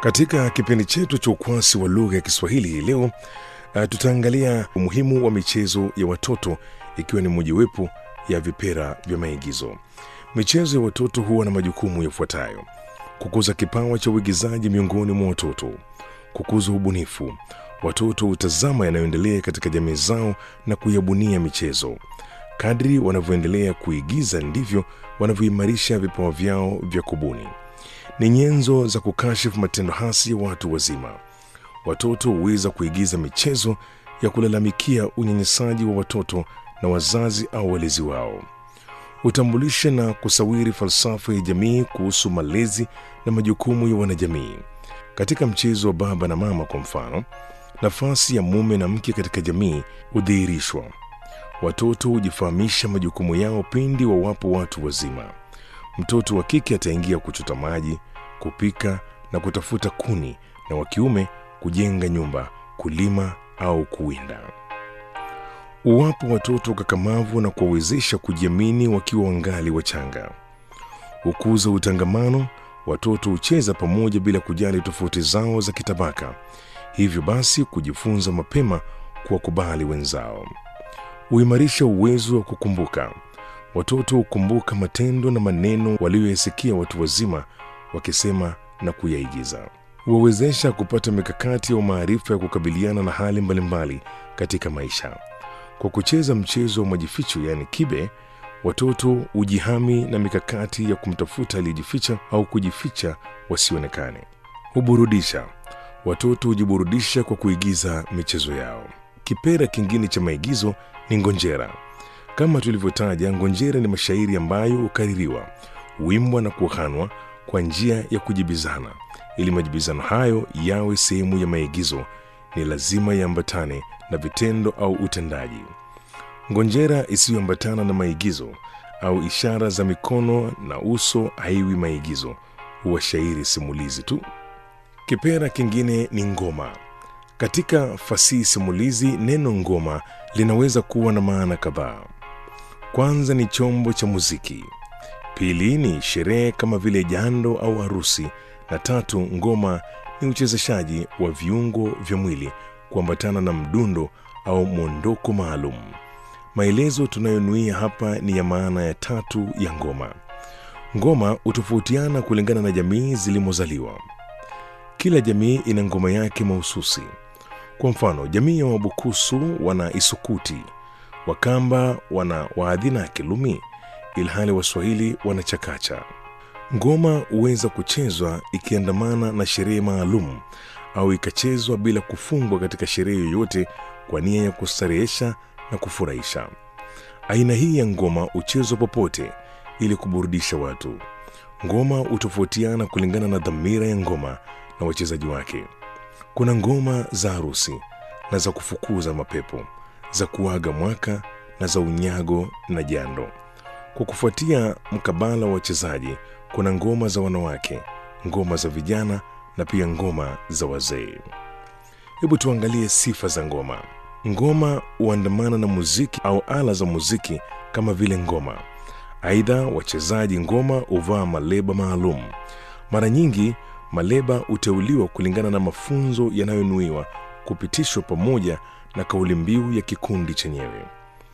Katika kipindi chetu cha ukwasi wa lugha ya Kiswahili hii leo uh, tutaangalia umuhimu wa michezo ya watoto ikiwa ni mojawapo ya vipera vya maigizo. Michezo ya watoto huwa na majukumu yafuatayo: kukuza kipawa cha uigizaji miongoni mwa watoto, kukuza ubunifu. Watoto hutazama yanayoendelea katika jamii zao na kuyabunia michezo. Kadri wanavyoendelea kuigiza ndivyo wanavyoimarisha vipawa vyao vya kubuni. Ni nyenzo za kukashifu matendo hasi ya watu wazima. Watoto huweza kuigiza michezo ya kulalamikia unyanyasaji wa watoto na wazazi au walezi wao. Hutambulisha na kusawiri falsafa ya jamii kuhusu malezi na majukumu ya wanajamii. Katika mchezo wa baba na mama, kwa mfano, nafasi ya mume na mke katika jamii hudhihirishwa. Watoto hujifahamisha majukumu yao pindi wawapo watu wazima. Mtoto wa kike ataingia kuchota maji, kupika na kutafuta kuni, na wa kiume kujenga nyumba, kulima au kuwinda. Uwapo watoto kakamavu na kuwawezesha kujiamini wakiwa wangali wachanga. Hukuza utangamano. Watoto hucheza pamoja bila kujali tofauti zao za kitabaka, hivyo basi kujifunza mapema kuwakubali wenzao. Huimarisha uwezo wa kukumbuka. Watoto hukumbuka matendo na maneno waliyoyasikia watu wazima wakisema na kuyaigiza. Huwawezesha kupata mikakati au maarifa ya kukabiliana na hali mbalimbali katika maisha. Kwa kucheza mchezo wa majificho, yaani kibe, watoto hujihami na mikakati ya kumtafuta aliyejificha au kujificha wasionekane. Huburudisha. Watoto hujiburudisha kwa kuigiza michezo yao. Kipera kingine cha maigizo ni ngonjera. Kama tulivyotaja, ngonjera ni mashairi ambayo hukaririwa, huimbwa na kuhanwa kwa njia ya kujibizana. Ili majibizano hayo yawe sehemu ya maigizo, ni lazima yaambatane na vitendo au utendaji. Ngonjera isiyoambatana na maigizo au ishara za mikono na uso haiwi maigizo, huwa shairi simulizi tu. Kipera kingine ni ngoma. Katika fasihi simulizi, neno ngoma linaweza kuwa na maana kadhaa. Kwanza ni chombo cha muziki, pili ni sherehe kama vile jando au harusi, na tatu, ngoma ni uchezeshaji wa viungo vya mwili kuambatana na mdundo au mwondoko maalum. Maelezo tunayonuia hapa ni ya maana ya tatu ya ngoma. Ngoma hutofautiana kulingana na jamii zilimozaliwa. Kila jamii ina ngoma yake mahususi. Kwa mfano, jamii ya Wabukusu wana isukuti, Wakamba wana waadhina ya kilumi, ilhali Waswahili wana chakacha. Ngoma huweza kuchezwa ikiandamana na sherehe maalum au ikachezwa bila kufungwa katika sherehe yoyote kwa nia ya kustarehesha na kufurahisha. Aina hii ya ngoma huchezwa popote ili kuburudisha watu. Ngoma hutofautiana kulingana na dhamira ya ngoma na wachezaji wake. Kuna ngoma za harusi na za kufukuza mapepo, za kuaga mwaka na za unyago na jando. Kwa kufuatia mkabala wa wachezaji, kuna ngoma za wanawake, ngoma za vijana na pia ngoma za wazee. Hebu tuangalie sifa za ngoma. Ngoma huandamana na muziki au ala za muziki kama vile ngoma. Aidha, wachezaji ngoma huvaa maleba maalum. Mara nyingi maleba huteuliwa kulingana na mafunzo yanayonuiwa kupitishwa pamoja na kauli mbiu ya kikundi chenyewe.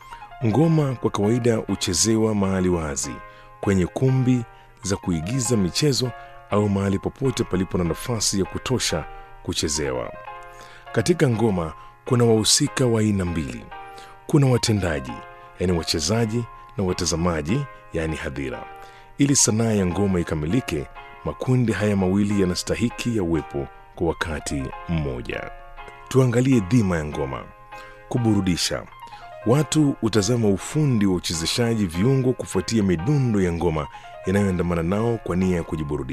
Ngoma kwa kawaida huchezewa mahali wazi, kwenye kumbi za kuigiza michezo au mahali popote palipo na nafasi ya kutosha kuchezewa. Katika ngoma kuna wahusika wa aina mbili. Kuna watendaji, yaani wachezaji, na watazamaji, yaani hadhira. Ili sanaa ya ngoma ikamilike, makundi haya mawili yanastahiki ya uwepo kwa wakati mmoja. Tuangalie dhima ya ngoma: kuburudisha. Watu hutazama ufundi wa uchezeshaji viungo kufuatia midundo ya ngoma inayoandamana nao kwa nia ya kujiburudisha.